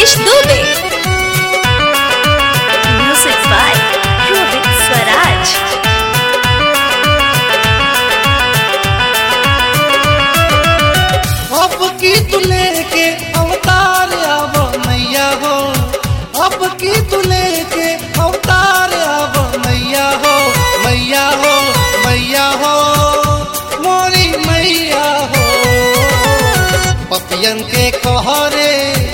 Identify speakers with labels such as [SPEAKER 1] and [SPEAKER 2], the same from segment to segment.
[SPEAKER 1] Nitish Dubey. Music by Rohit Swaraj.
[SPEAKER 2] अब की तू लेके अवतार आब मैया हो अब की तू लेके अवतार आब मैया हो मैया हो मैया हो मोरी मैया हो पपियन के कहरे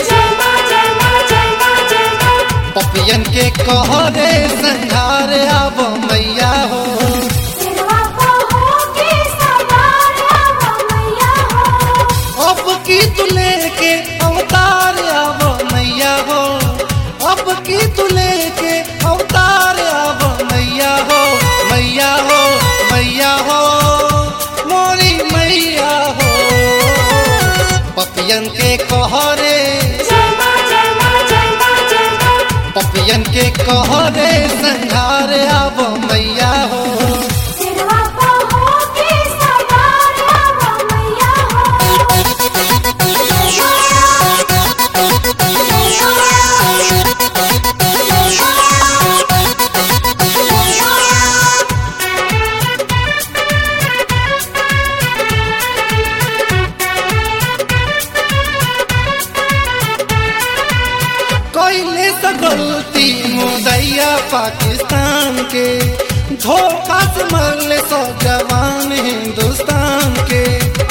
[SPEAKER 2] पपियन के कहरे संघार आब मैया हो अब की तू लेके अवतार आब मैया हो अब की तू लेके अवतार आब मैया हो मैया हो मैया हो मोरी मैया हो पपियन के कहरे पपियन के कहरे संघार आब मैया हो कैले से गलती मुदैया पाकिस्तान के धोखा से मरले सौ जवान हिंदुस्तान के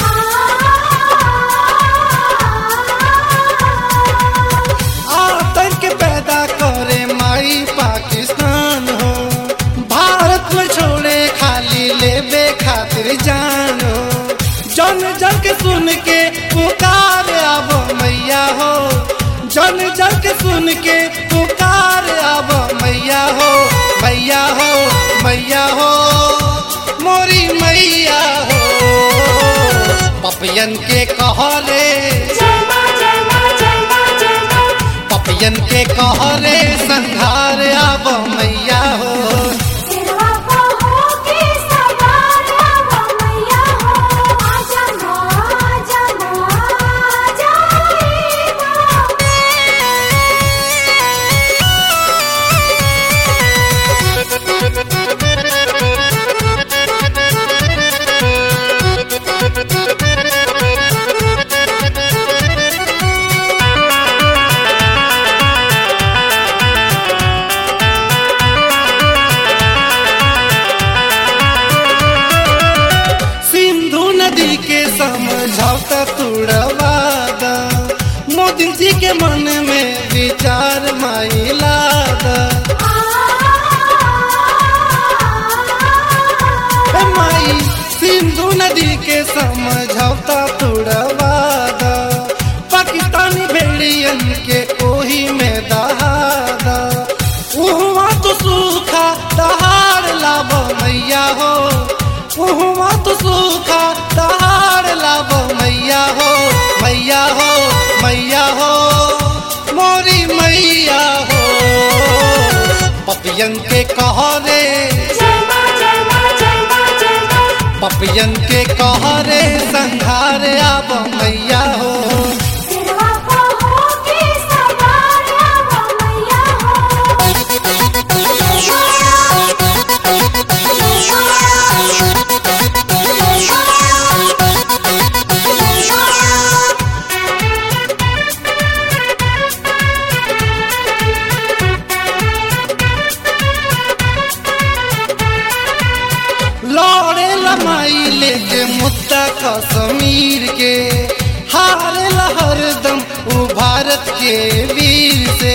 [SPEAKER 2] आतंक पैदा करे माई पाकिस्तान हो भारत में छोड़े खाली लेबे खातिर जान हो जन जन के सुन के पुकार आबो मैया हो जन जन के सुन के पुकार आबो मैया हो मैया हो मैया हो मोरी मैया हो पपियन के कहले पपियन के कहरे संघार आब मैया हो सिंधु नदी के समझौता तुड़वा दा मोदी जी के मन में विचार माइला दा ए माई सिंधु नदी के समझौता तुड़वा दा पाकिस्तानी भेड़ियन के ओही में दहादा उहवा तो सूखा दहाड़ लाभ मैया हो उहवा तो सूखा दहाड़ लाभ मैया हो मैया हो मैया हो मोरी मैया हो पपियन के कहरे पपियन के कहरे संघार आब मैया हो लौड़े लमाई लेके मुद्दा कश्मीर के हारे हरदम उ भारत के वीर से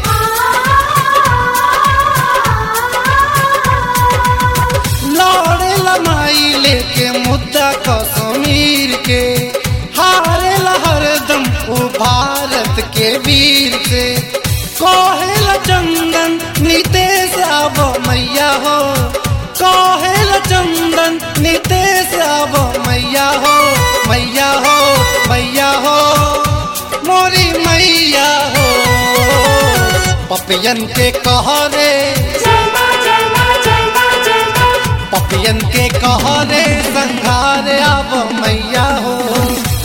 [SPEAKER 2] लौड़े लमाई लेके मुद्दा कश्मीर के हारे हरदम उ भारत के वीर से कोहेल चंदन नितेश आब मैया हो कोहेल चंदन नितेश आब मैया हो मैया हो मैया हो मोरी मैया हो पपियन के कहरे पपियन के कहरे संघार आब मैया हो